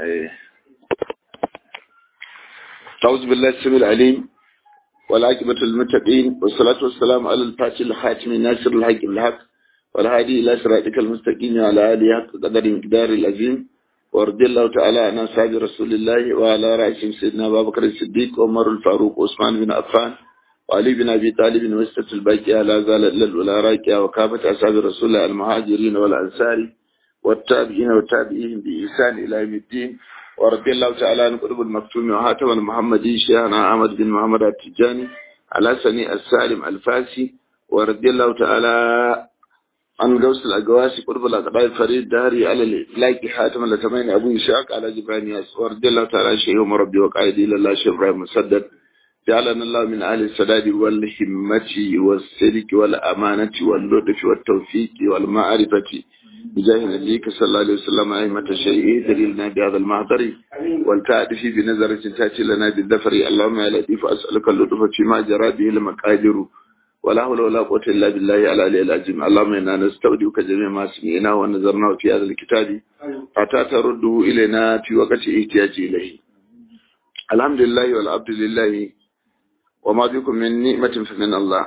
أعوذ بالله السميع العليم والعاقبة للمتقين والصلاة والسلام على الفاتح الخاتم الناصر الحق بالحق والهادي إلى صراطك المستقيم وعلى آله حق قدر مقدار العظيم ورضي الله تعالى عن أصحاب رسول الله وعلى رأسهم سيدنا أبا بكر الصديق وعمر الفاروق وعثمان بن عفان وعلي بن أبي طالب وستة الباقية لا زال إلا الأولى راكية وكافة أصحاب رسول الله المهاجرين والأنصار والتابعين والتابعين بإحسان إلى يوم الدين ورضي الله تعالى عن قطب المكتوم وهاتم المحمدي شيخنا أحمد بن محمد التجاني على سني السالم الفاسي ورضي الله تعالى عن قوس الأقواسي قطب الأقبال فريد داري على الإفلاك حاتم الأتمين أبو إشاق على جبران ياس ورضي الله تعالى شيخهم ربي وقائدي لله شيخ إبراهيم مسدد جعلنا الله من أهل السداد والهمة والسلك والأمانة واللطف والتوفيق والمعرفة بجاه نبيك صلى الله عليه وسلم أئمة الشيء دليلنا بهذا المحضر والتعرف بنظرة تأتي لنا بالذفر اللهم يا لطيف أسألك اللطف فيما جرى به المقادر ولا حول ولا قوة إلا بالله على العلي العظيم اللهم إنا نستودعك جميع ما سمعناه ونظرناه في هذا الكتاب حتى ترده إلينا في وقت احتياج إليه الحمد لله والعبد لله وما بكم من نعمة فمن الله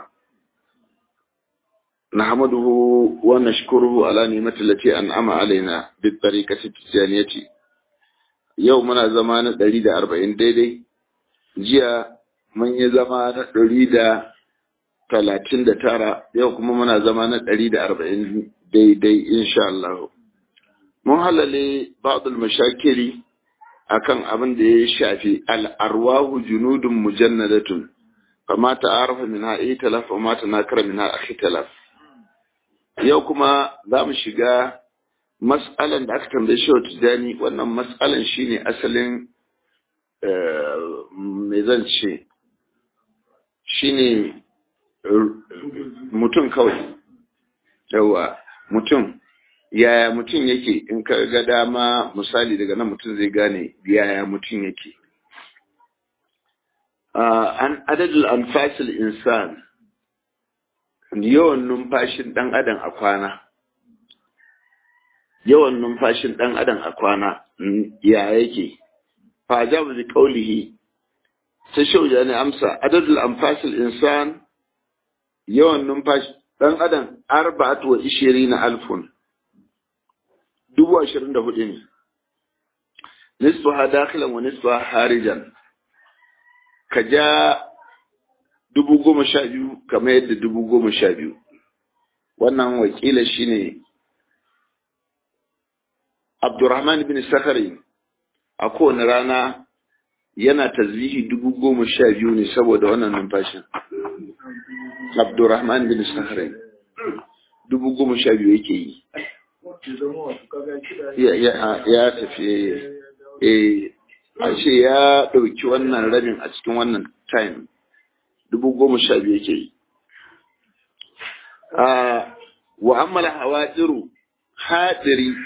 نحمده ونشكره على نعمة التي أنعم علينا بالطريقة التجانية يومنا زمان دليل أربعين ديدي جيا من يزمان دليل talatin da tara yau kuma muna zama na ɗari da arba'in daidai insha Allah. Mun halale ba'dul mashakiri akan abin da ya shafi al'arwahu junudun mujannadatun fama ta'arafa min ha'i talaf wa mata nakara min ha'i talaf. Yau kuma za mu shiga mas'alan da aka tambaye shi tijani wannan mas'alan shine asalin me zan ce shine mutum kawai yawa mutum yaya mutum yake in ka ga dama misali daga nan mutum zai gane yaya mutum yake an adadul anfasil insan yawan numfashin dan adam a kwana yawan numfashin dan adam a kwana ya yake fa jabu bi qawlihi sai shauja ne amsa adadul anfasil insan yawan numfashi ɗan adam arba'atu wa ishiri na alfun dubu ashirin da hudu ne nisfu ha dakilan wa nisfu ha harijan ka ja dubu goma sha biyu kamar yadda dubu goma sha biyu wannan wakila shine abdurrahman bin sakari a kowane rana yana tasbihi dubu goma sha biyu ne saboda wannan numfashin Abdurrahman bin Sahrain dubu goma sha biyu yake yi ya tafi a ce ya ɗauki wannan rabin a cikin wannan time dubu goma sha biyu yake yi wa ammala hawadiru hadiri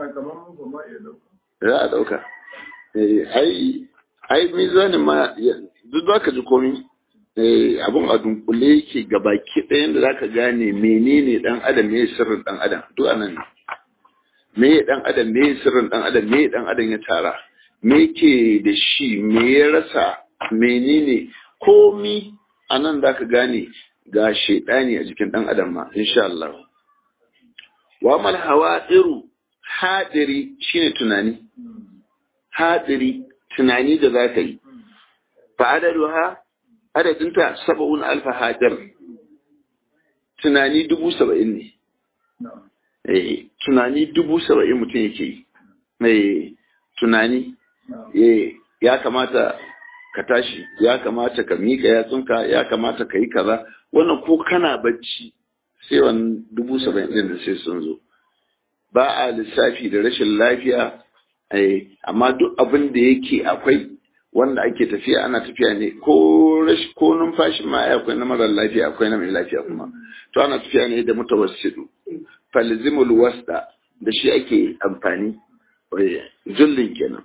za a ɗauka ai ai mizanin ma duk za ka ji komi abin a dunkule yake gabaki ɗayan da zaka gane menene dan adam me sirrin dan adam duk anan ne me dan adam me sirrin dan adam me dan adam ya tara me ke da shi me ya rasa menene komi anan zaka gane ga shedani a jikin dan adam ma insha Allah wa mal hawadiru hadiri shine tunani hadiri tunani da zaka yi fa adaduha adadinta saba'un alfa hajar tunani dubu saba'in ne eh tunani dubu saba'in mutum yake yi eh tunani eh ya kamata ka tashi ya kamata ka mika yatsunka ya kamata ka yi kaza wannan ko kana bacci sai wani dubu saba'in din da sai sun zo ba a lissafi da rashin lafiya amma duk abin da yake akwai wanda ake tafiya ana tafiya ne ko rashi ko numfashin ma akwai na marar lafiya akwai na mai lafiya kuma to ana tafiya ne da mutawassidu falzimul wasta da shi ake amfani jullin kenan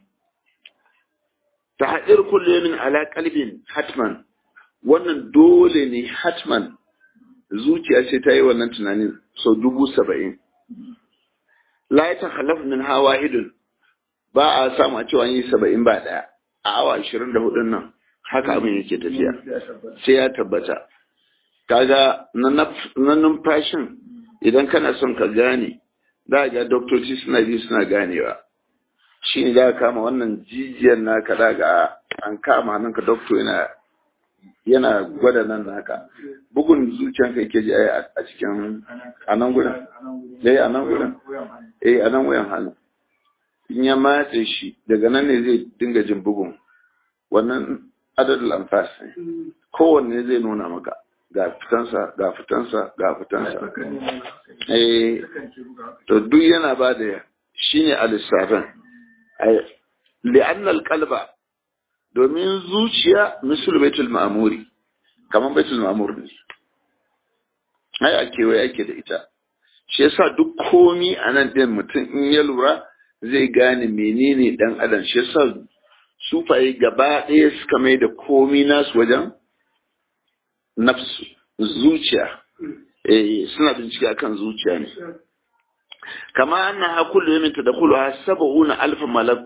tahdir kullu min ala qalbin hatman wannan dole ne hatman zuciya ce ta yi wannan tunanin sau dubu saba'in la ya takhallaf min hawahidun ba a samu a cewa yi saba'in ba ɗaya a awa ashirin da hudun nan haka abin yake tafiya sai ya tabbata kaga na numfashin idan kana son ka gane za ga doktoci suna bi suna ganewa shi ne za ka kama wannan jijiyar naka za ga an kama nan ka doktor yana yana gwada nan naka bugun zuciyanka yake ji a cikin a nan gudun eh a nan gudun eh a nan wuyan hannu in ya matse shi daga nan ne zai dinga jin bugun wannan adadin lamfas ne kowanne zai nuna maka ga fitansa ga fitansa ga fitansa eh to duk yana ba da shine al-lissafin li'anna al-qalba domin zuciya misul baitul ma'amuri kamar baitul ma'amur ne ai a kewaye ake da ita shi yasa duk komi a nan ɗin mutum in ya lura zai gane menene dan adam shi yasa sufaye gaba ɗaya suka mai da komi nasu wajen nafsu zuciya eh suna bincike akan zuciya ne kama annaha kullu yawmin tadkhuluha sab'una alf malak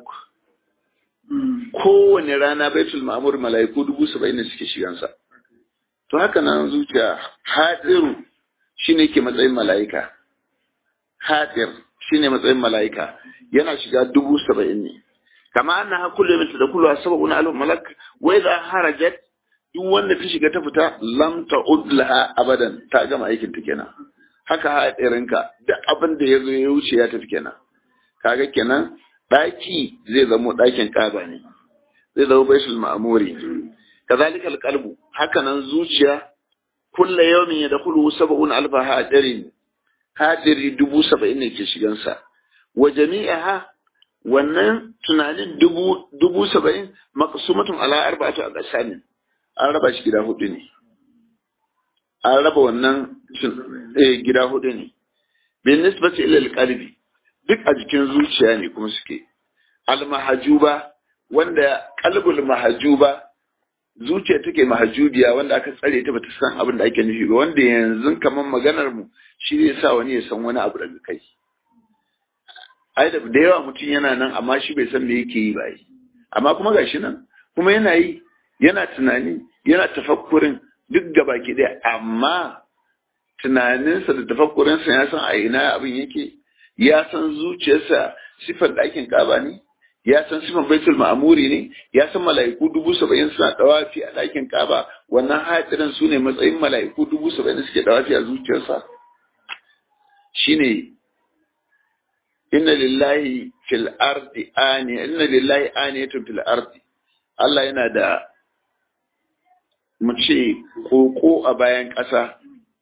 kowane rana baitul ma'amur mala'iku dubu saba'in ne suke shigansa to haka nan zuciya hadiru shine ke matsayin mala'ika hadir shine matsayin mala'ika yana shiga dubu saba'in ne kama anna ha kullu min tadkhulu sab'una alf malak wa idha harajat duk wanda ta shiga ta fita lam ta'ud laha abadan ta gama aikin ta kenan haka hadirinka da abin da yazo ya wuce ya tafi kenan kaga kenan daki zai zamo dakin kaba ne zai zama baitul ma'muri kazalika alqalbu haka nan zuciya kulla yawmin yadkhulu sab'un alf hadirin hadiri dubu saba'in ne ke shigansa wa jami'aha wannan tunanin dubu dubu saba'in maqsumatun ala arba'ati aqsamin an raba shi gida hudu ne an raba wannan eh gida hudu ne bin nisbati ila alqalbi duk a jikin zuciya ne kuma suke almahajuba wanda qalbul mahajuba zuciya take mahajubiya wanda aka tsare ta bata san abin da ake nufi ba wanda yanzu kamar maganar mu shi zai sa wani ya san wani abu daga kai ai da da yawa mutum yana nan amma shi bai san me yake yi ba yi amma kuma gashi nan kuma yana yi yana tunani yana tafakkurin duk gaba ki ɗaya amma tunaninsa da tafakkurinsa ya san a ina abin yake ya san zuciyarsa sifar ɗakin kaba ne ya san sifan baitul ma'amuri ne ya san mala'iku dubu saba'in suna dawafi a ɗakin kaba wannan hatirin su ne matsayin mala'iku dubu saba'in suke dawafi a zuciyarsa shine inna lillahi fil ardi ani inna lillahi aniyatun fil ardi Allah yana da mu ce koko a bayan ƙasa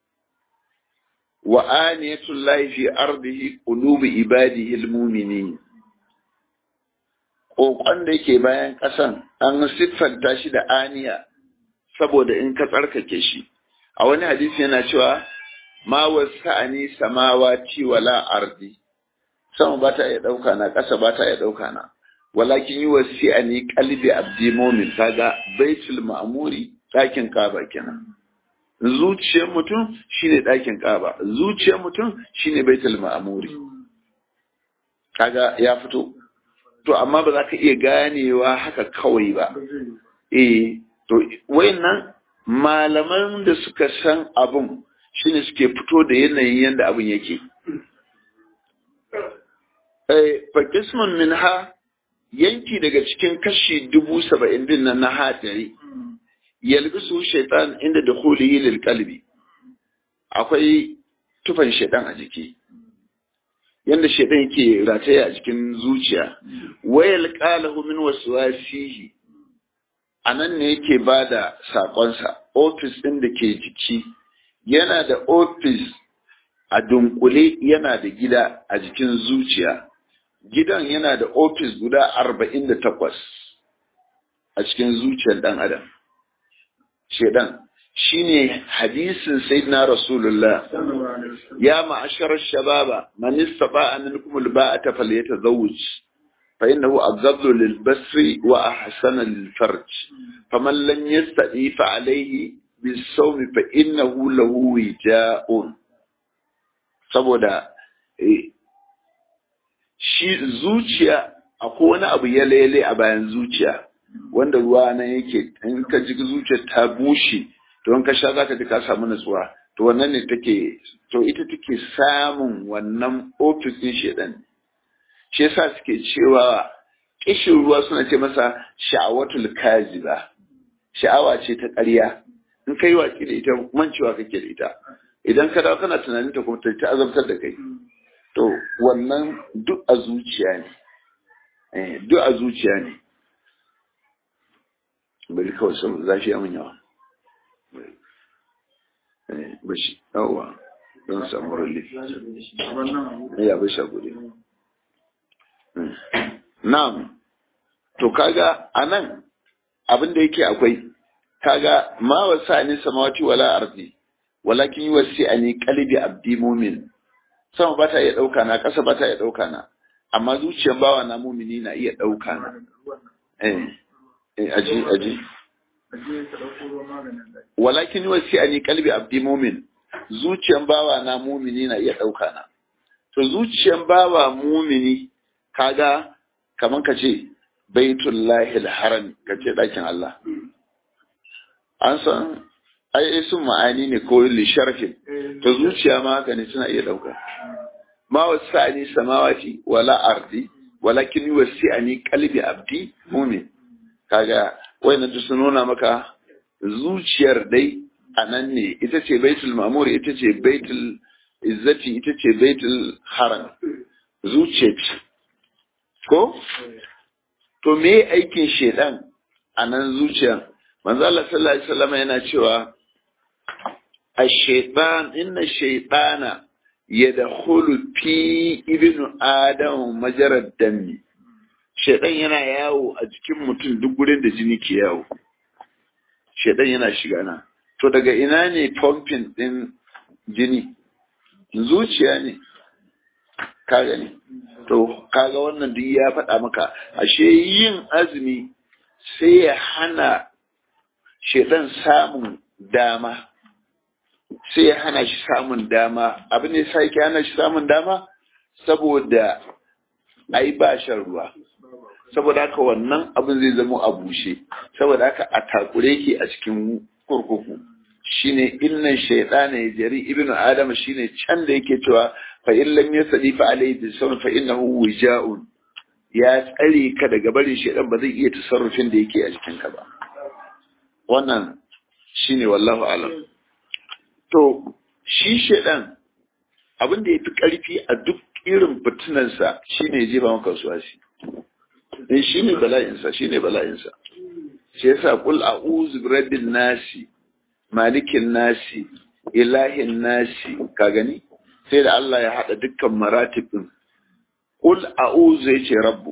wa aniyatul lahi fi ardihi qulubi ibadihi almu'minin kokon da yake bayan ƙasan an siffanta shi da aniya saboda in ka tsarkake shi a wani hadisi yana cewa ma wasa'ani samawati wala ardi sama ba ta iya ɗauka na ƙasa ba ta iya ɗauka na walakin yi wasi'ani qalbi abdi mu'min kaga baitul ma'muri ɗakin kaba kenan zuciyar mutum shine ɗakin kaba zuciyar mutum shine baitul ma'muri kaga ya fito to amma ba za ka iya ganewa haka kawai ba eh to wayannan malaman da suka san abun shine suke fito da yanayin yadda abun yake eh fa qismun minha yanki daga cikin kashi dubu saba'in din nan na hadari yalbisu shaitan inda da kulihi lil kalbi akwai tufan shaitan a jiki yanda shaitan yake rataye a cikin zuciya wayal qalahu min waswasihi anan ne yake bada sakonsa office din da ke jiki yana da office a dunkule yana da gida a jikin zuciya gidan yana da office guda arba'in da takwas a cikin zuciyar ɗan adam shedan shine hadisin sayyidina rasulullah ya ma'ashar shababa man istata'a minkum alba'ata falyatazawwaj fa innahu aghaddu lilbasri wa ahsana lilfarj faman lam yastati fa alayhi bisawm fa innahu lahu wija'un saboda shi zuciya akwai wani abu ya lele a bayan zuciya wanda ruwa nan yake in ka ji zuciyar ta bushe to in ka sha zaka ji ka samu natsuwa to wannan ne take to ita take samun wannan ofis din shedan shi yasa suke cewa kishin ruwa suna ce masa sha'awatul kaziba sha'awa ce ta ƙarya in kai watsi da ita mancewa kake da ita idan ka dawo kana tunanin ta kuma ta azabtar da kai to wannan duk a zuciya ne eh duk a zuciya ne bari kawai saboda zafi ya mun yawa eh bashi yawa don samu relief ya bashi a gode na'am to kaga anan abin da yake akwai kaga ma wasa ni samawati wala ardi walakin yuwassi ani qalbi abdi mu'min sama ba ta iya dauka na kasa ba ta iya dauka na amma zuciyar bawa na mu'mini na iya dauka na eh eh aji aji walakin yuwassi ani qalbi abdi mu'min zuciyar bawa na mu'mini na iya dauka na to zuciyar bawa mu'mini kaga kaman ka ce baitullahi haram ka ce ɗakin Allah. An san ai sun ma'ani ne ko li sharfin to zuciya ma haka ne suna iya ɗauka. Ma wasu ani samawati wala ardi walakin wasi ani kalbi abdi mumin. Kaga wayannan duk sun nuna maka zuciyar dai a nan ne ita ce baitul mamur ita ce baitul izzati ita ce baitul haram zuciya ce ko to me aikin shedan a nan zuciya manzo Allah sallallahu alaihi wasallam yana cewa ash-shaytan inna shaytana yadkhulu fi ibnu adam majarad dami shedan yana yawo a jikin mutum duk gurin da jini ke yawo shedan yana shiga na to daga ina ne pumping din jini zuciya ne ka gani to kaga wannan duk ya faɗa maka ashe yin azumi sai ya hana shedan samun dama sai ya hana shi samun dama abin da sai ke hana shi samun dama saboda ai ba shan ruwa saboda haka wannan abin zai zama a bushe saboda haka a takure ke a cikin kurkuku shine innan shaytana ya jari ibnu adama shine can da yake cewa fa in lam yasdi fa alayhi bisawm fa innahu wija'un ya tsare ka daga barin shaytan ba zai iya tasarrufin da yake a cikin ka ba wannan shine wallahu alam to shi shaytan abin da yafi karfi a duk irin fitinansa shine ya jefa maka wasuwasi dan shine bala'insa shine bala'insa shi yasa qul a'udhu birabbin nasi malikin nasi ilahin nasi ka gani sai da Allah ya haɗa dukkan maratibin Kul a'udhu ya ce rabbu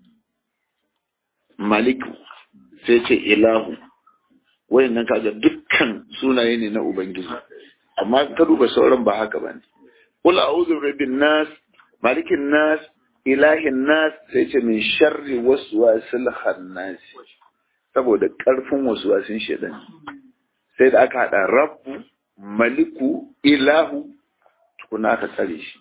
maliku sai ce ilahu wayannan kaga dukkan sunaye ne na ubangiji amma ka duba sauran ba haka bane Kul a'udhu rabbin nas malikin nas ilahin nas sai ce min sharri waswasil khannas saboda karfin waswasin shedan sai da aka haɗa rabbu maliku ilahu tukuna aka tsare shi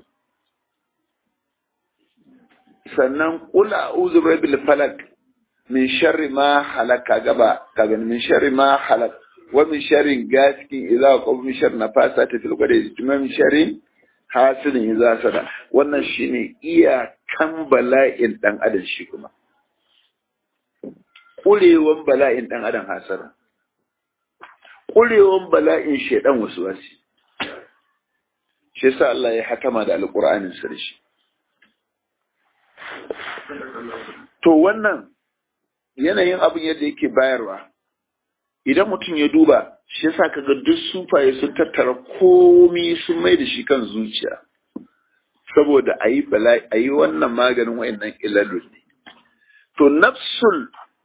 sannan kula a'udhu rabbil falak min sharri ma halaka gaba kaga min sharri ma halak wa min sharri gasikin idza qab min sharri nafasati fil qadi min sharri hasidin idza sada wannan shine iyakan bala'in dan adam shi kuma kurewan bala'in dan adam hasara kurewan bala'in shedan wasu wasi shi yasa Allah ya hakama da alqur'anin sa da shi to wannan yanayin abin yadda yake bayarwa idan mutum ya duba shi yasa kaga duk sufaye sun tattara komi sun mai da shi kan zuciya saboda a yi bala'i a yi wannan maganin wayannan ilalun ne to nafsul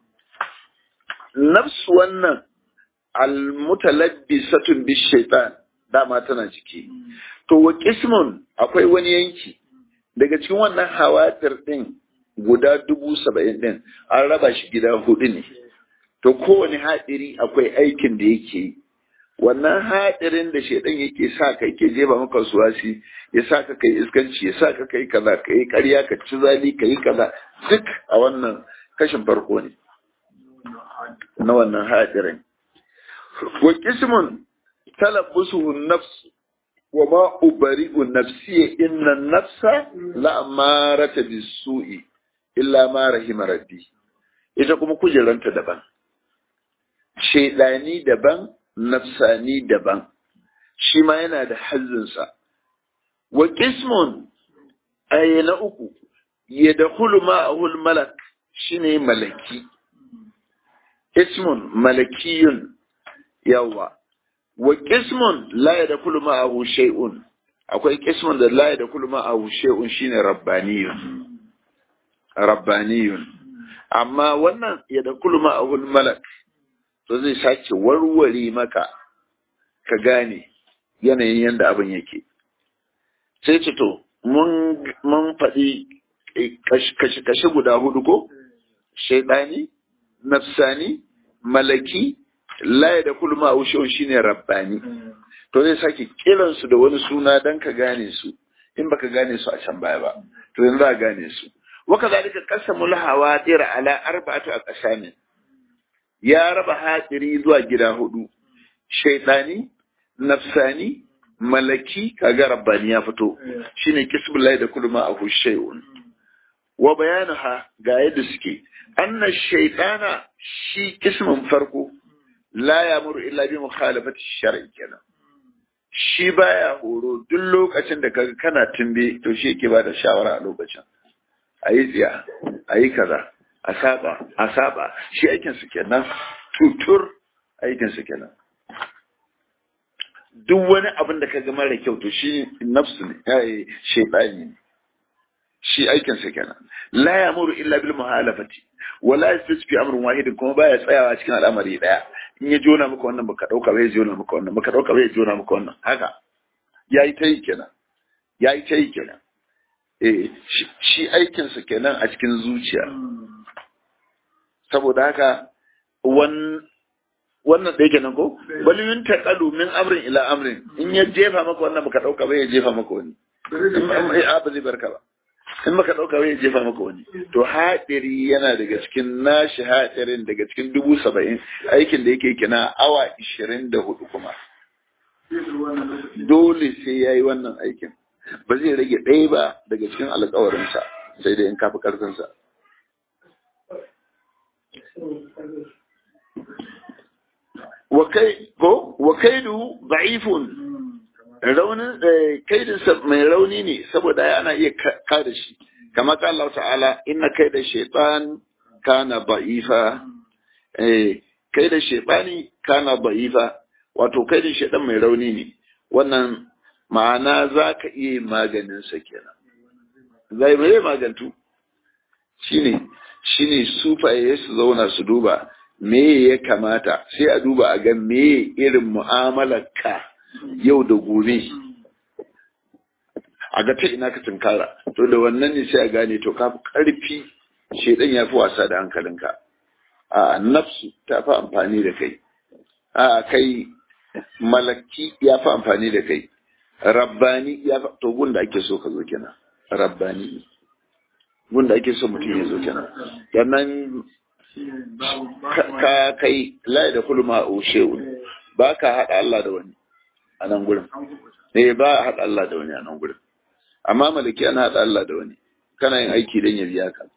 nafsu wannan almutalabbisatun bi shaitan dama tana ciki to wa qismun akwai wani yanki daga cikin wannan hawatir din guda dubu saba'in din an raba shi gida hudu ne to kowane haɗiri akwai aikin da yake yi wannan haɗirin da shaidan yake sa ka yake jefa maka suwasi ya sa ka kai iskanci ya sa ka kai kaza ka yi ƙarya ka ci zali ka yi kaza duk a wannan kashin farko ne na wannan haɗirin wa kismun talabbusuhu nafs wa ma ubari'u nafsi inna nafsa la amarata bisu'i illa ma rahima rabbi ita kuma kujeranta daban shaidani daban nafsani daban shi ma yana da hazzinsa wa qismun ay na uku yadkhulu ma'ahu al-malak shine malaki ismun malakiyun yawa wa qismun la yadkhulu ma'ahu shay'un akwai qismun da la yadkhulu ma'ahu shay'un shine rabbaniyun rabbaniyun amma wannan yadkhulu ma'ahu al-malak to zai sake warware maka ka gane yanayin yadda abin yake sai ce to mun faɗi kashe guda hudu ko shaidani nafsani malaki laye da kulma a shine rabbani to zai sake kiransu da wani suna don ka gane su in baka gane su a can baya ba to yanzu za gane su waka zalika qasamul hawadir ala arba'atu aqsamin ya raba haɗiri zuwa gida hudu shaidani nafsani malaki kaga rabbani ya fito shine kisbullahi da kulma a shay'un wa bayanuha ga yadda suke anna shaytana shi kismin farko la yamuru illa bi mukhalafati shar'i kenan shi baya horo duk lokacin da kaga kana tumbe to shi yake bada shawara a lokacin ayi tsiya ayi kaza a saba a saba shi aikin su kenan tutur aikin su kenan duk wani abin da ka ga mara kyau to shi nafsu ne yayi shaytani ne shi aikin sa kenan la yamuru illa bil muhalafati wala yastasfi fi amrin wahidin kuma baya tsayawa cikin al'amari daya in ya jona maka wannan baka dauka bai jona maka wannan baka dauka bai jona maka wannan haka yayi tayi kenan yayi tayi kenan eh shi aikin sa kenan a cikin zuciya saboda haka wannan da yake nan ko bali yun taqalu min amrin ila amrin in ya jefa maka wannan baka dauka ba ya jefa maka wani a ba zai barka ba in baka dauka ba ya jefa maka wani to hadiri yana daga cikin nashi hadirin daga cikin dubu saba'in aikin da yake kina awa ishirin da hudu kuma dole sai ya yi wannan aikin ba zai rage ɗaya ba daga cikin alkawarinsa sai dai in kafi ƙarfinsa wa kaidu da'ifun raunin kaidinsa mai rauni ne saboda yana iya kada shi kamar ka Allah ta'ala inna kaida shaytan kana da'ifa eh kaida shaytani kana da'ifa wato kaidin shaytan mai rauni ne wannan ma'ana zaka iya maganin sa kenan zai mai magantu shine shine sufaye su zauna su duba me ya kamata sai a duba a ga me irin mu'amalar ka yau da gobe a ga ta ina ka tunkara to da wannan ne sai a gane to ka fi ƙarfi shedan ya fi wasa da hankalinka a nafsu ta fi amfani da kai a kai malaki ya fi amfani da kai rabbani ya fi to gun da ake so ka zo kenan rabbani gun da ake so mutum ya zo kenan sannan ka kai layi da kulma a ushewu ba ka haɗa Allah da wani a nan gurin eh ba a haɗa Allah da wani a nan gurin amma malaki ana haɗa Allah da wani kana yin aiki don ya biya ka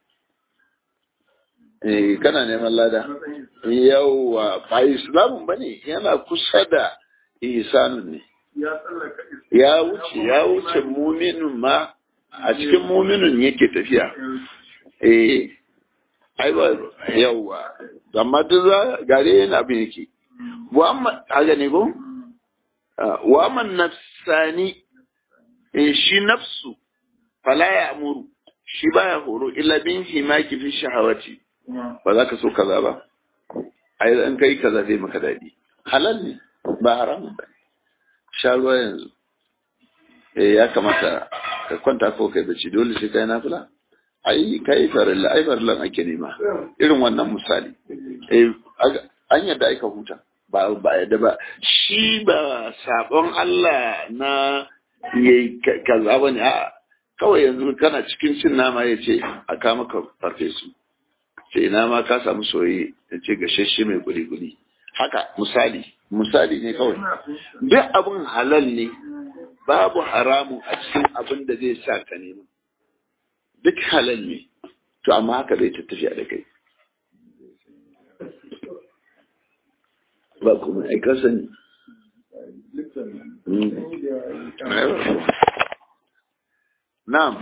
eh kana neman lada yawa ba islamun bane yana kusa da ihsanun ne ya wuce ya wuce muminin ma a cikin muminin yake tafiya eh ai ba yawa amma duk za gare yana abin yake wa amma haka ne ko wa man nafsani eh shi nafsu fala ya amuru shi baya horo illa bin himaki fi shahawati ba za ka so kaza ba ai an kai kaza zai maka dadi halal ne ba haram ba sha ruwa yanzu eh ya kamata ka kwanta ko kai bacci dole sai kai nafila ai kai farilla ai farillan ake nema irin wannan misali eh an yadda aika huta ba ba yadda ba shi ba sabon Allah na yayi kaza bane a kawai yanzu kana cikin cin nama ya ce a kama ka farfesu ce ina ma ka samu soyayye ya ce gashashe mai guli-guli haka misali misali ne kawai duk abin halal ne babu haramun a cikin abin da zai sa ka nema duk halal ne to amma haka zai ta tafiya da kai ba kuma ai ka sani na'am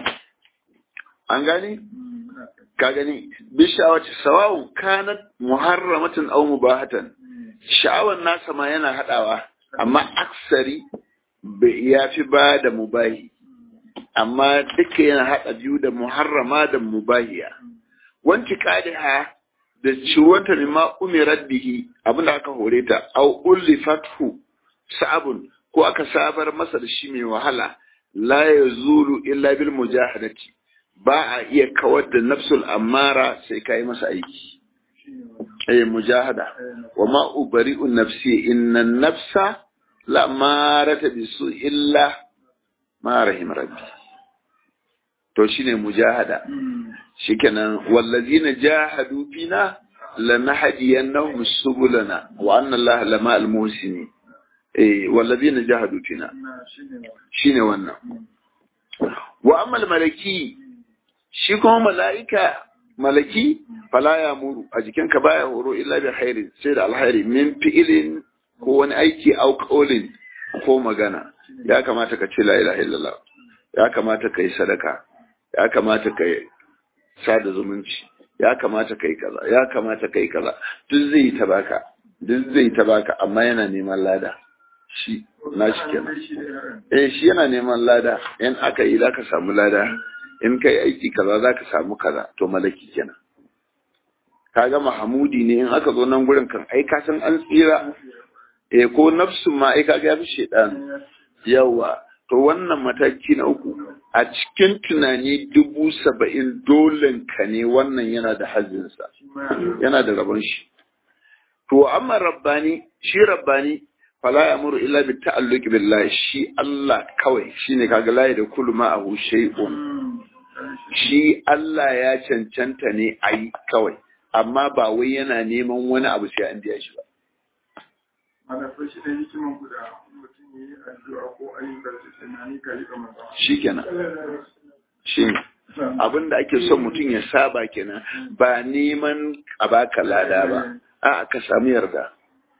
an gani ka gani bi sha'awati sawa'un kanat muharramatan aw mubahatan sha'awan nasa ma yana hadawa amma aksari ya fi ba da mubahi amma duka yana hada biyu da muharrama da mubahiya wanti qadiha da ciwata mimma umirat bihi abinda aka hore ta aw ullifathu sa'abun ko aka sabar masa da shi mai wahala la yazulu illa bil mujahadati ba a iya kawar da nafsul amara sai kai masa aiki eh mujahada wa ma ubari'u nafsi inna nafsa la marata bisu illa ma rahim rabbi to shine mujahada shikenan wallazina jahadu fina lanahdiyannahum subulana wa anna allaha lama al-muhsinin eh wallazina jahadu fina shine wannan wa amma al-malaki shi kuma mala'ika malaki fala ya muru a jikinka baya horo illa bi khairin sai da alkhairi min fi'ilin ko wani aiki au qawlin ko magana ya kamata ka ce la ilaha illallah ya kamata ka yi sadaka ya kamata ka yi sada zumunci ya kamata ka yi kaza ya kamata ka yi kaza duk zai ta baka duk zai ta baka amma yana neman lada shi na shi kenan eh shi yana neman lada in aka yi zaka samu lada in kai aiki kaza zaka samu kaza to malaki kenan kaga mahamudi ne in aka zo nan gurin kan ai ka san an tsira eh ko nafsu ma ai kaga yafi shedan yawa to wannan mataki na uku a cikin tunani dubu saba'in dolen ka ne wannan yana da hazinsa yana da rabon shi to amma rabbani shi rabbani fala yamuru illa bi ta'alluqi billahi shi Allah kawai shine kaga la da kullu ma ahu shay'un shi Allah ya cancanta ne ayi kawai amma ba wai yana neman wani abu sai an biya shi ba shi da hikiman guda mutum yi addu'a ko ayyukan su tunani ka rika masa shikenan shi abin da ake son mutum ya saba kenan ba neman a baka lada ba a ka samu yarda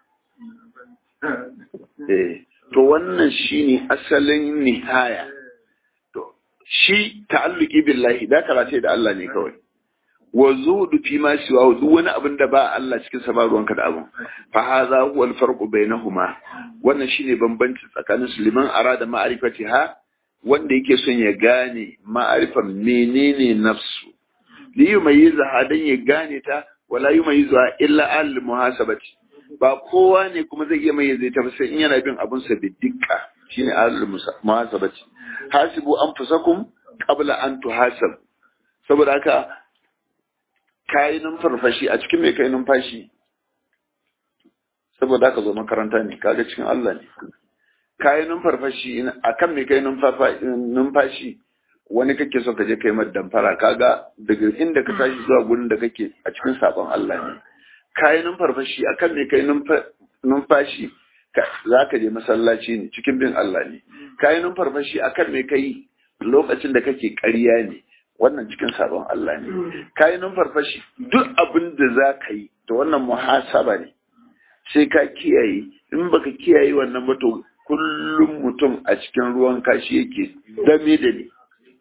eh to wannan shine asalin nihaya to shi ta'alluqi billahi da karate da Allah ne kawai wa zuhudu fi ma siwa duk wani abin da ba Allah cikin sa ba ruwanka da abin fa hadha huwa al-farqu bainahuma wannan shine bambanci tsakanin su liman arada ma'rifatiha wanda yake son ya gane ma'arifan menene nafsu li yumayyiza hadan ya gane ta wala yumayyiza illa al muhasabati ba kowa ne kuma zai iya mayyaze ta ba sai in yana bin abun sa bidikka shine al muhasabati hasibu anfusakum qabla an tuhasab saboda haka kayi numfarfashi a cikin mai kai numfashi saboda haka zo makaranta ne kaga cikin Allah ne kayi numfarfashi a kan mai kai numfashi wani kake so ka je kai mata damfara kaga daga inda ka tashi zuwa gurin da kake a cikin sabon Allah ne kayi numfarfashi a kan mai kai numfashi za ka je masallaci ne cikin bin Allah ne kayi numfarfashi a kan mai kai lokacin da kake ƙarya ne wannan cikin sabon Allah ne kayi numfarfashi duk abin da za ka yi da wannan muhasaba ne sai ka kiyaye in baka kiyaye wannan ba to kullum mutum a cikin ruwan kashi yake dame da ne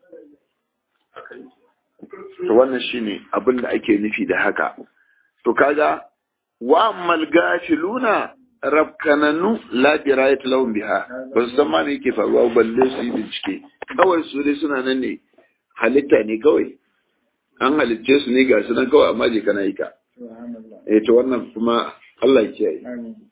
to wannan shine abin da ake nufi da haka to kaga wa ammal gafiluna rabkananu la dirayat lahum biha ba su san ma me yake faruwa balle su yi bincike kawai su dai suna nan ne halitta ne kawai an halicce su ne ga su nan kawai amma je kana yi ka eh to wannan kuma Allah ya kiyaye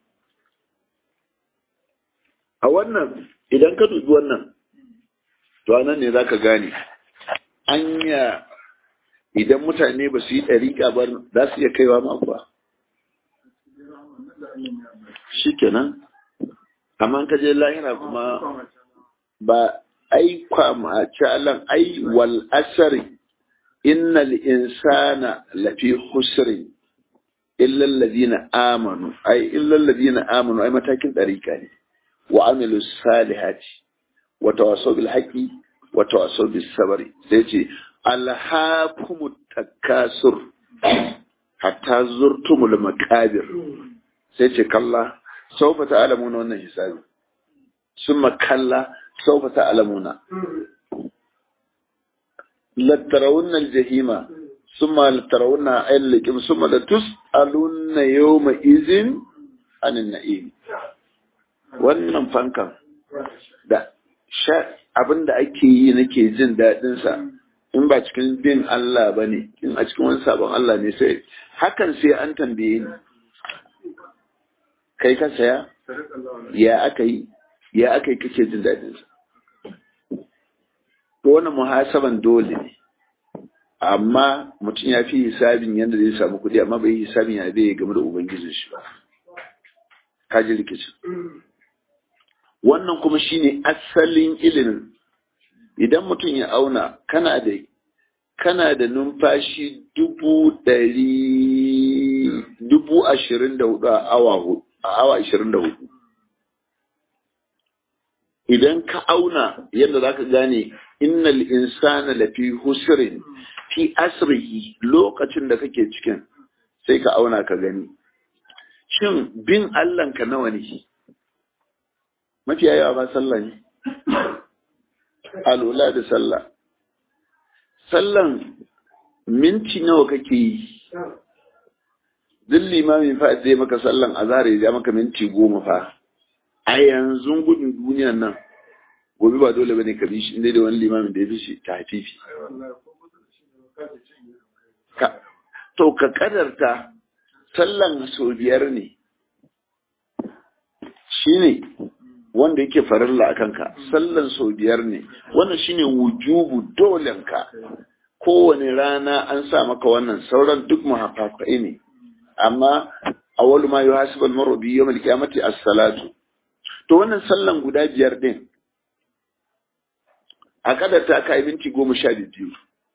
a wannan idan ka dubi wannan to anan ne zaka gane anya idan mutane ba su yi ɗariƙa ba za su iya kaiwa ma kuwa shikenan amma ka je lahira kuma ba ai kwama calan ai wal asari innal insana lafi husri illa alladhina amanu ai illa alladhina amanu ai matakin dariqa ne wa amilu salihati wa tawasaw bil haqqi wa tawasaw bis sabri sai ce alhaakumut takasur hatta zurtumul maqabir sai ce kalla sawfa ta'lamuna wannan hisabi summa kalla sawfa ta'lamuna latarawunna aljahima summa latarawunna aylikum summa latus'alunna yawma izin anin na'im wannan fankan da abin da ake yi nake jin daɗinsa in ba cikin bin Allah ba ne in a cikin wani sabon Allah ne sai hakan sai an tambaye ni kai ka saya ya aka yi ya aka yi kake jin daɗinsa to wannan muhasaban dole ne amma mutum ya fi hisabin yadda zai samu kuɗi amma bai hisabin ya zai game da ubangijin shi ba ka ji rikicin wannan kuma shine asalin ilimin idan mutum ya auna kana da kana da numfashi dubu ɗari dubu ashirin da hudu a awa a awa ashirin da hudu idan ka auna yadda za ka gane innal insana lafi husrin fi asrihi lokacin da kake cikin sai ka auna ka gani shin bin Allahnka nawa ne mafiya yawa ba sallah ne alula da sallah sallan minti nawa kake yi duk limamin fa zai maka sallan azhar ya maka minti goma fa a yanzu gudun duniyan nan gobe ba dole bane ka bi shi inda da wani limamin da ya fi shi ta hafifi to ka kadarta sallan sau biyar ne shine wanda yake farilla a kanka sallan sau biyar ne wannan shine wujubu dolenka kowane rana an sa maka wannan sauran duk muhaffafai ne amma awwal ma yuhasibu al-mar'u bi yawm al-qiyamati as-salatu to wannan sallan guda biyar din a kada ta kai minti goma sha biyu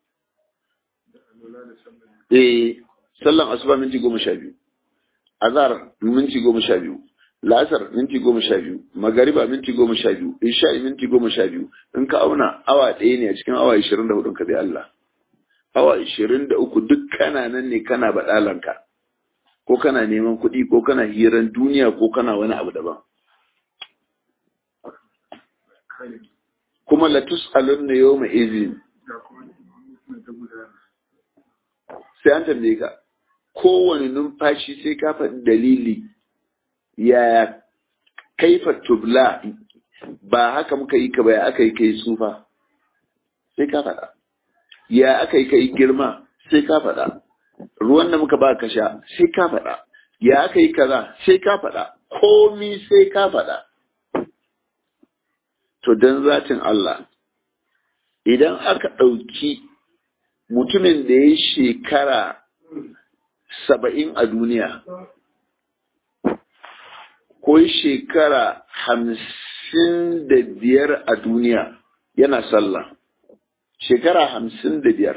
eh sallan asuba minti goma sha biyu azhar minti goma sha biyu lasar minti goma sha biyu magariba minti goma sha biyu isha'i minti goma sha biyu in ka auna awa ɗaya ne a cikin awa ishirin da hudun ka bi Allah awa ishirin da uku duk kana nan ne kana baɗalanka ko kana neman kuɗi ko kana hiran duniya ko kana wani abu daban kuma latus alun na yau mai izin sai an tambaye ka kowane numfashi sai ka faɗi dalili ya kaifa tubla ba haka muka yi ka ba ya aka yi kai tsufa sai ka faɗa ya aka yi kai girma sai ka faɗa ruwan da muka ba ka sha sai ka faɗa ya aka yi kaza sai ka faɗa komi sai ka faɗa to don zatin Allah idan aka ɗauki mutumin da ya shekara saba'in a duniya ko shekara hamsin da biyar a duniya yana sallah shekara hamsin da biyar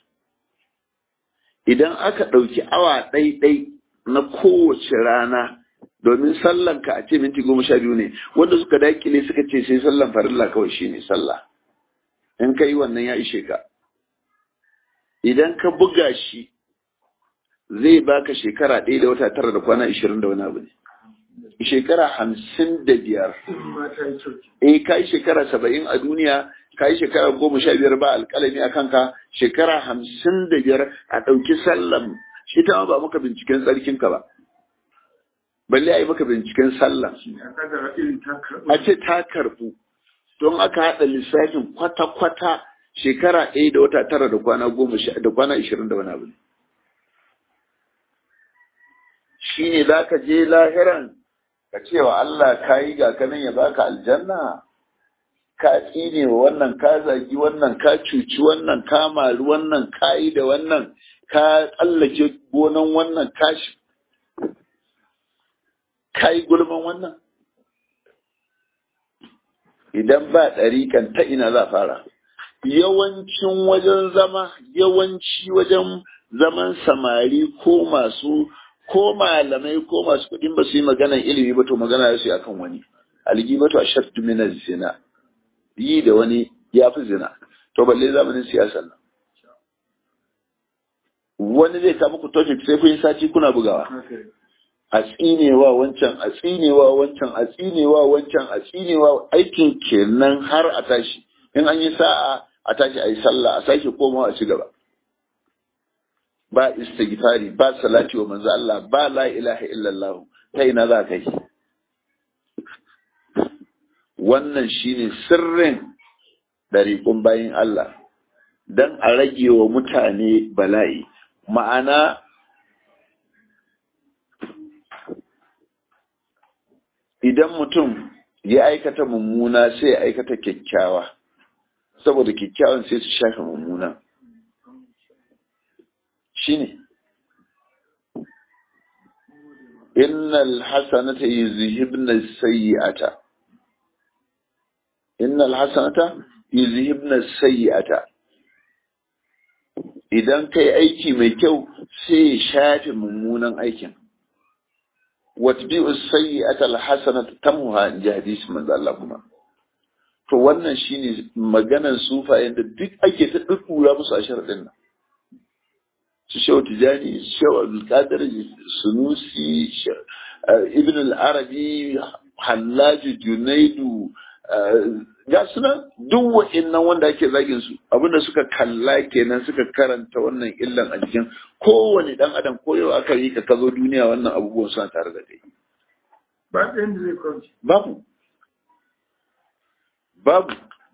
idan aka ɗauki awa ɗaiɗai na kowace rana domin sallan ka a ce minti goma sha biyu ne wanda suka dakile suka ce sai sallan farilla kawai shi ne sallah in ka yi wannan ya ishe ka idan ka buga shi zai baka shekara ɗaya da wata tara da kwana ishirin da wani abu ne shekara hamsin da biyar eh ka yi shekara saba'in a duniya ka yi shekara goma sha biyar ba alƙalami a kanka shekara hamsin da biyar a ɗauki sallan shi ta ba maka binciken tsarkinka ba balle a yi maka binciken sallan a ce ta karɓu don aka haɗa lissafin kwata-kwata shekara ɗaya da wata tara da kwana goma da kwana ishirin da wani abu ne shi ne za ka je lahiran ka ce wa Allah ka yi ga kanan ya baka aljanna ka tsine wa wannan ka zagi wannan ka cuci wannan ka mari wannan ka yi da wannan ka tsallake gonan wannan ka shi kai gulman wannan idan ba ɗariƙan ta ina za fara yawancin wajen zama yawanci wajen zaman samari ko masu ko malamai ko masu kuɗin ba su yi maganan ilimi ba to magana su akan wani algibatu ashaddu min zina yi da wani ya fi zina to balle zamanin siyasar nan wani zai kama ku topic sai kun yi sati kuna bugawa a tsinewa wancan a tsinewa wancan a tsinewa wancan a tsinewa aikin kenan har a tashi in an yi sa'a a tashi a yi sallah a sake komawa a ci gaba ba istighfari ba salati wa manzo Allah ba la ilaha illallah ta ina za ka yi wannan shine sirrin dariƙun bayin Allah dan a rage wa mutane bala'i ma'ana idan mutum ya aikata mummuna sai ya aikata kyakkyawa saboda kyakkyawan sai su shafe mummuna shine innal hasanata yuzhibna sayyi'ata innal hasanata yuzhibna sayyi'ata idan kai aiki mai kyau sai ya shafe mummunan aikin watbi'u sayyi'ata alhasanata tamuha in ji hadisi manzo Allah kuma to wannan shine maganar sufayen da duk ake ta dukkura musu a sharadin nan su shehu tijani shehu abdulkadir sunusi ibn al-arabi hallaji junaidu ga suna duk wa'innan wanda ake zagin su abinda suka kalla kenan suka karanta wannan illan a jikin kowane dan adam ko yau aka yi ka kazo duniya wannan abubuwan suna tare da kai ba ɗayan da zai kwanci babu babu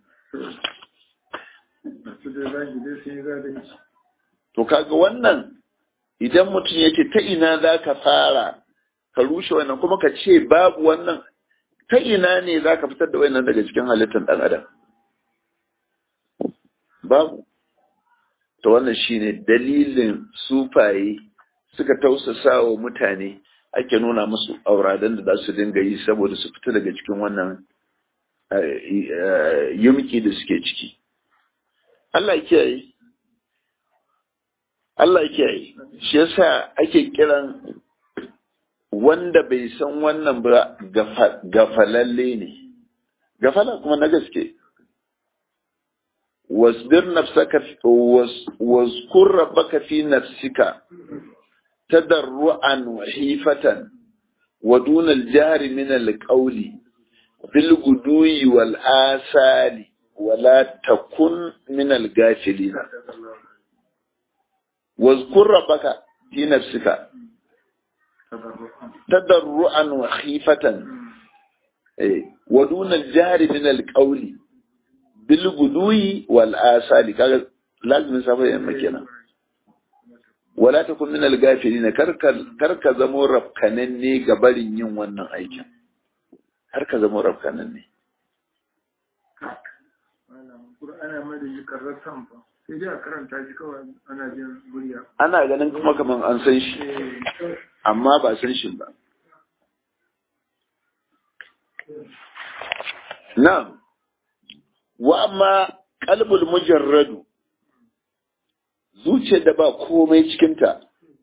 su da zagi dai sun yi zalunci to kaga wannan idan mutum yake ta ina za ka fara ka rushe wannan kuma ka ce babu wannan ta ina ne za ka fitar da wannan daga cikin halittar ɗan adam babu to wannan shine dalilin sufaye suka tausasa wa mutane ake nuna musu auradan da za su dinga yi saboda su fita daga cikin wannan yumki da suke ciki Allah kiyaye Allah kiyaye shi yasa ake kiran wanda bai san wannan ba gafalalle ne gafala kuma na gaske wasbir nafsaka wazkur rabbaka fi nafsika tadarruan wa hifatan wa dun al-jahri min al-qawli bil gudui wal asali wala takun min al-ghafilin wazkur rabbaka fi nafsika tadarruan wa khifatan wa dun al-jahri min al-qawli bil gudui wal asali kaga lazimin safa yamma kenan wala takun min al-ghafilin karka karka zamo rafkananne ga barin yin wannan aikin har ka zama rafkananne ana mai da shi karratan fa sai dai a karanta shi kawai ana jin murya ana ganin kuma kaman an san shi amma ba san shi ba na'am wa amma qalbul mujarradu zuciyar da ba komai cikinta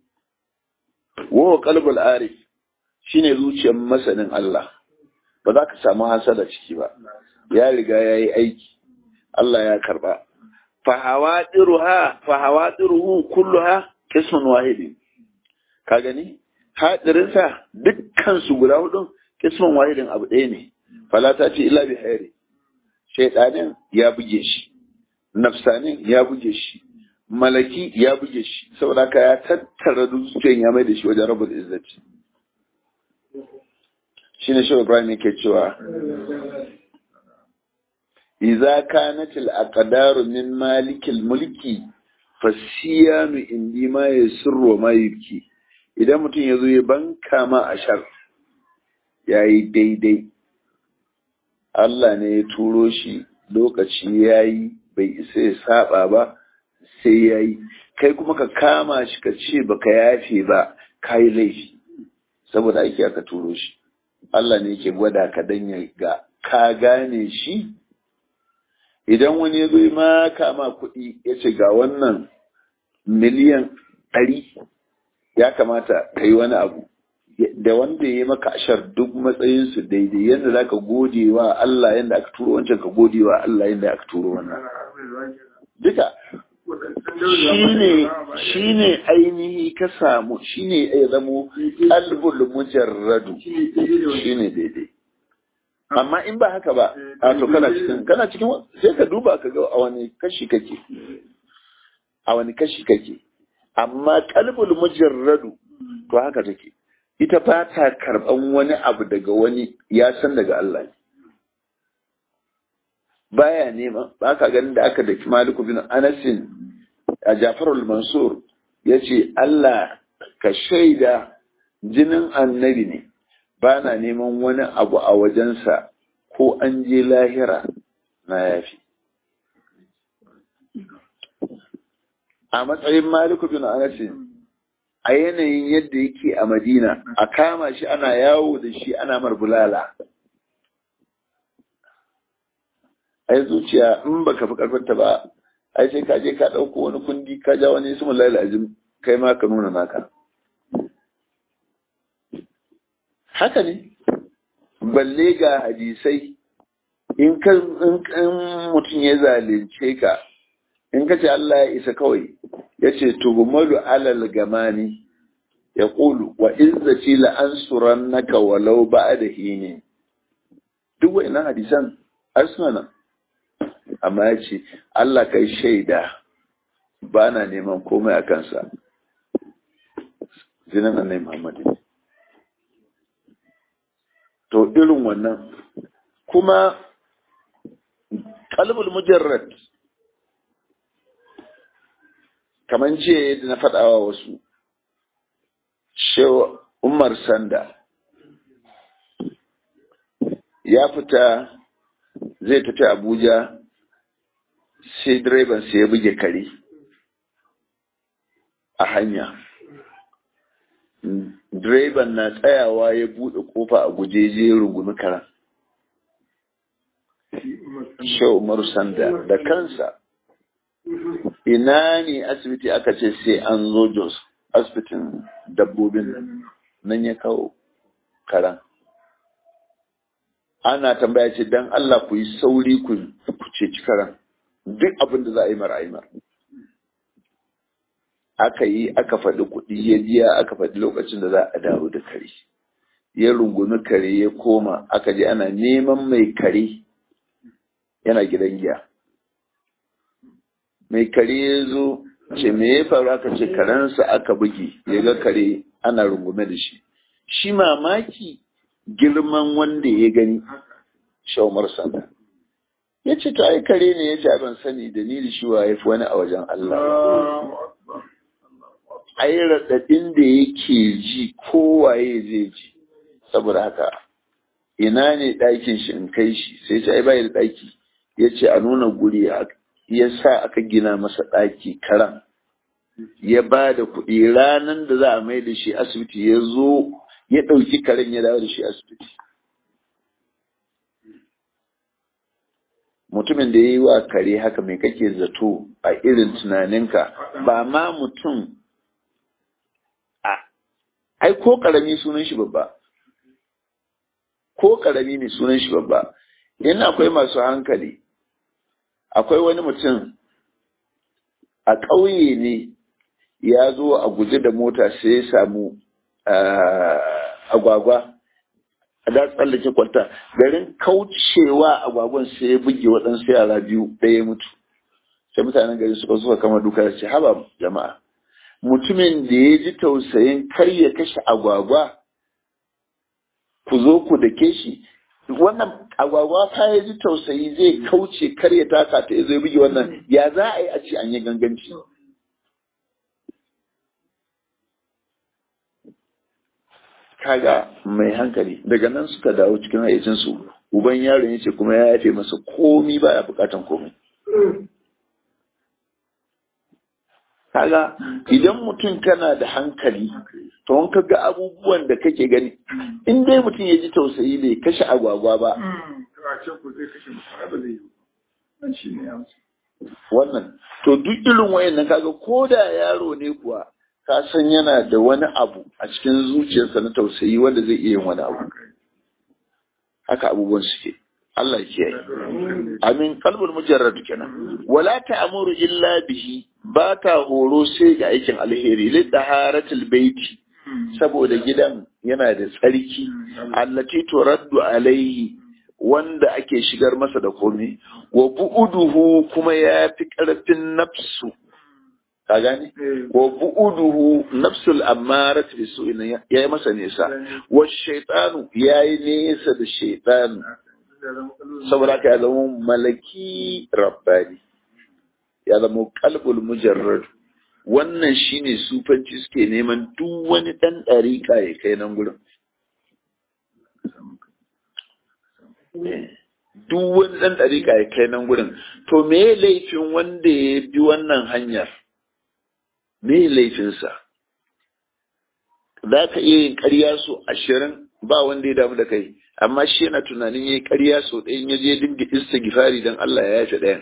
wa qalbul arif shine zuciyar masanin Allah ba za ka samu hasada ciki ba ya riga ya yi aiki Allah ya karba fahawadiruha fahawadiruhu kulluha qismun wahidin ka gani hadirinsa dukkan su guda hudun qismun wahidin abu ɗaya ne fala ta ce illa bi khairi shaytanin ya buge shi nafsanin ya buge shi malaki ya buge shi saboda ka ya tattara dukkan ya mai da shi wajen rabbul izzati shine shi Ibrahim yake cewa idza kanat al aqdaru min malikil mulki fasiyanu indi ma yasirru ma yubki idan mutum yazo ya banka ma ashar yayi daidai Allah ne ya turo shi lokaci yayi bai isa ya saba ba sai yayi kai kuma ka kama shi ka ce baka yafe ba kai laifi saboda ake aka turo shi Allah ne ke gwada ka dan ya ga ka gane shi idan wani ya zo ma kama kuɗi ya ce ga wannan miliyan ɗari ya kamata ka yi wani abu da wanda ya yi maka ashar duk matsayinsu daidai yadda za ka gode wa Allah yadda aka turo wancan ka gode wa Allah yadda aka turo wannan duka shi ne ainihi ka samu shi ne ya zamo albul mujarradu shi ne daidai amma in ba haka ba a to kana cikin kana cikin sai ka duba ka ga a wani kashi kake a wani kashi kake amma kalbul mujarradu to haka take ita ba ta karban wani abu daga wani ya san daga Allah ne baya nema ba ka ganin da aka daki Maliku bin Anasin a Jafarul Mansur yace Allah ka shaida jinin annabi ne ba na neman wani abu a wajensa ko an je lahira na yafi. A matsayin Maliku bin Anasin, a yanayin yadda yake a Madina, a kama shi ana yawo da shi ana marbulala. Ai zuciya in baka fi karfanta ba, ai sai ka je ka ɗauko wani kundi ka ja wani ismin lalazim kai ma ka nuna naka. haka ne balle ga hadisai in mutum ya zalunce ka in ka ce Allah ya isa kawai ya ce tuhumalu alal gamani ya ƙulu wa izzaci la'ansuran naka walau ba da hini duk wa'innan hadisan suna nan amma ya ce Allah kai shaida ba na neman komai a kansa zinan annai Muhammadu to irin wannan kuma kalbul mujarrad kaman ce yadda na faɗawa wasu shewa umar sanda ya fita zai tafi abuja sai direban sai ya buge kare a hanya direban na tsayawa ya buɗe kofa a guje je rungumi karan. Shehu Umaru Sanda da kansa, ina ne asibiti aka ce sai an zo Jos, asibitin dabbobin nan ya kawo karan. Ana tambaya ce don Allah ku yi sauri ku ceci karan, duk abin da za a yi mara aimar. aka yi aka faɗi kuɗi ya biya aka faɗi lokacin da za a dawo da kare ya rungumi kare ya koma aka je ana neman mai kare yana gidan giya mai kare ya zo ce me ya faru aka ce karensa aka buge ya ga kare ana rungume da shi shi mamaki girman wanda ya gani shaumar sanda ya ce ta ai kare ne ya ce ban sani da ni da shi wa fi wani a wajen Allah ai raɗaɗin da yake ji kowaye zai ji saboda haka ina ne ɗakin shi in kai shi sai ce ai bai da ɗaki ya ce a nuna guri ya sa aka gina masa ɗaki karan ya ba da kuɗi ranar da za a mai da shi asibiti ya zo ya ɗauki karen ya dawo da shi asibiti mutumin da ya yi wa kare haka mai kake zato a irin tunaninka ba ma mutum ai ko karami sunan shi babba ko karami ne sunan shi babba in akwai masu hankali akwai wani mutum a ƙauye ne ya zo a guje da mota sai ya samu agwagwa a da tsallake kwalta garin kaucewa agwagwan sai ya buge waɗansu yara biyu ɗaya ya mutu sai mutanen gari suka suka kama duka da ce haba jama'a mutumin da ya ji tausayin kar ya kashe agwagwa ku zo ku dake shi wannan agwagwa fa ya ji tausayi zai kauce kar ya taka ta zai buge wannan ya za a yi a ce an yi ganganci kaga mai hankali daga nan suka dawo cikin hayyacinsu uban yaron ya ce kuma ya yafe masa komi baya bukatan komai kaga idan mutum kana da hankali to in ka ga abubuwan da kake gani in dai mutum ya ji tausayi bai kashe agwagwa ba to a ce ku zai kashe mutum ba zai yi ba shi ne amsa wannan to duk irin wayannan kaga ko da yaro ne kuwa ka san yana da wani abu a cikin zuciyarsa na tausayi wanda zai iya yin wani abu haka abubuwan suke Allah ke yi amin kalbul mujarrad kenan wala ta'muru illa bihi ba ta horo sai ga aikin alheri li taharatil baiti saboda gidan yana da tsarki allati turaddu alaihi wanda ake shigar masa da komai wa bu'uduhu kuma ya fi ƙarfin nafsu ka gane wa bu'uduhu nafsul ammarat bi su'in ya yi masa nesa wa shaytanu ya yi nesa da shaytanu saboda haka ya zama malaki rabbani ya zama kalbul mujarrad wannan shine sufanci suke neman duk wani dan dariƙa ya kai nan gurin duk wani ɗan ɗariƙa ya kai nan gurin to me laifin wanda ya bi wannan hanyar me laifinsa za ka iya yin ƙarya so ashirin ba wanda ya damu da kai amma shi yana tunanin ya yi ƙarya so ɗayan ya je dinga istighfari don Allah ya yafe ɗayan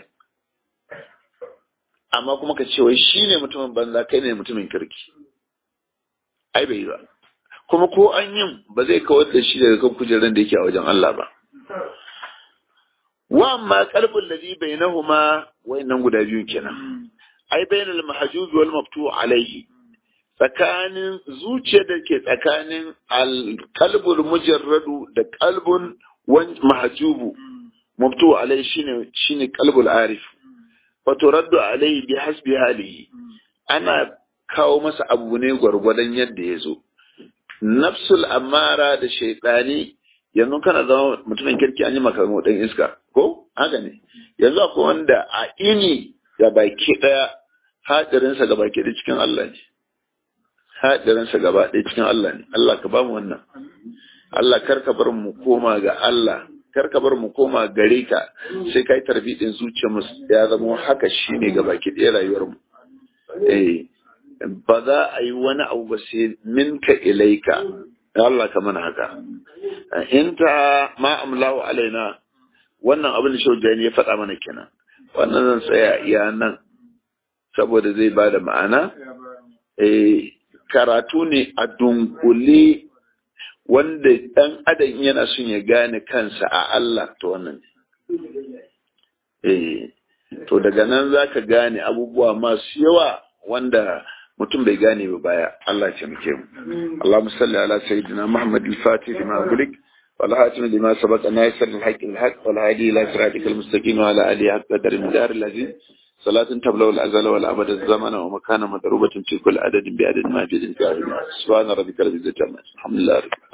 amma kuma ka ce wai shi ne mutumin banza kai ne mutumin kirki ai bai yi ba kuma ko an yin ba zai kawar da shi daga kan kujerar da yake a wajen Allah ba wa amma qalbul ladhi bainahuma wayannan guda biyu kenan ai bainal mahjub wal maftu alayhi tsakanin zuciya da ke tsakanin alkalbul mujarradu da kalbun mahjubu maftu alayhi shine shine kalbul arif fa turaddu alayhi bi hasbi halihi ana kawo masa abu ne gwargwadon yadda ya zo nafsul amara da shaitani yanzu kana zama mutumin kirki an yi maka dan iska ko haka ne yanzu akwai wanda a ini ga baki daya hadirinsa ga baki da cikin Allah ne hadirinsa gaba ɗaya cikin Allah ne Allah ka ba mu wannan Allah kar ka bar mu koma ga Allah kar ka bar mu koma gare ka sai kai tarbidin zuciyar mu ya zama haka shine ga baki ɗaya rayuwar mu eh ba za a yi wani abu ba sai minka ilaika Allah ka mana haka in ta ma amlahu alaina wannan abin da shaujani ya faɗa mana kenan wannan zan tsaya iya nan saboda zai ba da ma'ana eh karatu ne a dunkule wanda ɗan adam yana son ya gane kansa a Allah to wannan eh to daga nan zaka gane abubuwa masu yawa wanda mutum bai gane ba baya Allah ce muke mu Allahumma salli ala sayyidina Muhammad al-Fatih lima gulik wal hatim lima sabaqa nasir al-haqq al-haq wal hadi ila siratikal mustaqim wa ala alihi haqqa qadar midar al-aziz صلاة تبلغ الأزل والأبد الزمن ومكان مضروبة في كل عدد بعدد ما في الإنكار سبحان ربك رب العزة عما الحمد لله رب